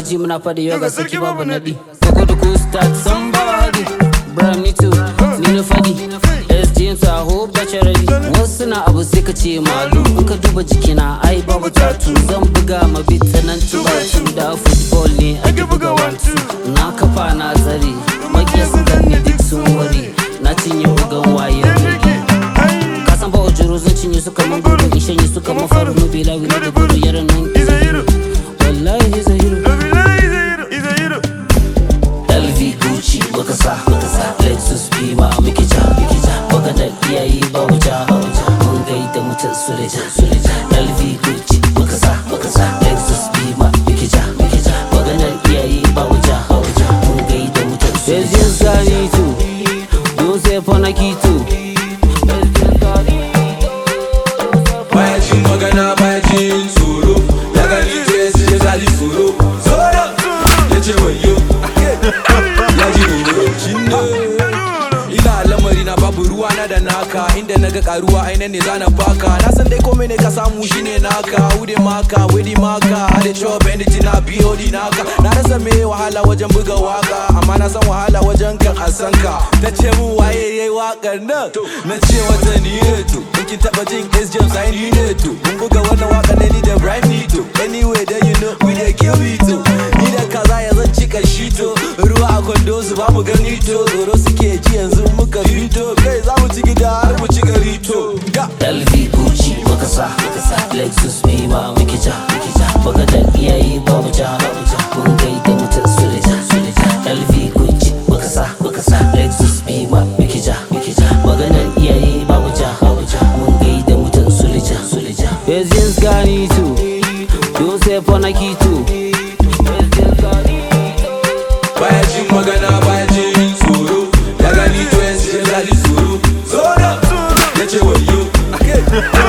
ji muna faɗi yau ga sarki babu naɗi Koko da ku start somebody Bram me too ni na faɗi SG so I hope that you're ready Wasu na abu sai ka ce malu In ka duba jikina ai babu tatu Zan buga ma beat sanan tubatu Da football ne ake buga one two Na kafa na tsare Makiya su gani duk sun ware Na cinye bugan waye Ka san ba ojoro zan cinye su kaman gudu In shanye su kaman faru Nubila wila da gudu yaran nan He's a hero. Wallahi he's a hero He's a hero. He's a hero. LV Gucci muka sa muka sa Lexus Beamer muke ja muke ja Baka da iyayi ba wuja ba wuja Mun gaida mutum suleja suleja LV Gucci muka sa muka sa Lexus Beamer muke ja muke ja Baka da iyayi ba wuja ba wuja Mun gaida mutum suleja Yes gani tu Don't say for Nike too baya jin magana baya jin tsoro ya gani to ya sai ya ji tsoro zora ya ce wayo ya ji tsoro ina lamari na babu ruwa na da naka inda na ga karuwa aina ne zana baka na san dai komai ne ka samu shine naka wude maka wedi maka hade chop energy na BOD naka na rasa me wahala wajen buga waka amma na san wahala wajen kan asanka ta ce mu waye yayi wakar nan na ce wata ni ne to in kin taba jin S James ai ni ne to mun buga wannan waka ne ni da Brian Nito anyway then you know we dey kill it to ni da kaza ya zan cika shi to ruwa a kwando su ba mu gani to tsoro suke ji yanzu muka fito kai za mu ci gida har mu ci gari to ga LV Gucci muka sa muka sa Lexus Beamer muke ja muke ja Baka da iyayi ba mu ja ba mu ja Mun gaida mutum suleja suleja LV Gucci muka sa muka sa Lexus Beamer muke ja muke ja Baka da iyayi ba mu ja ba mu ja Mun gaida mutum suleja suleja Yes yes gani too Don't say for Nike too Yes yes gani baya jin magana baya jin tsoro ya gani to ya sai ya ji tsoro zora ya ce wayo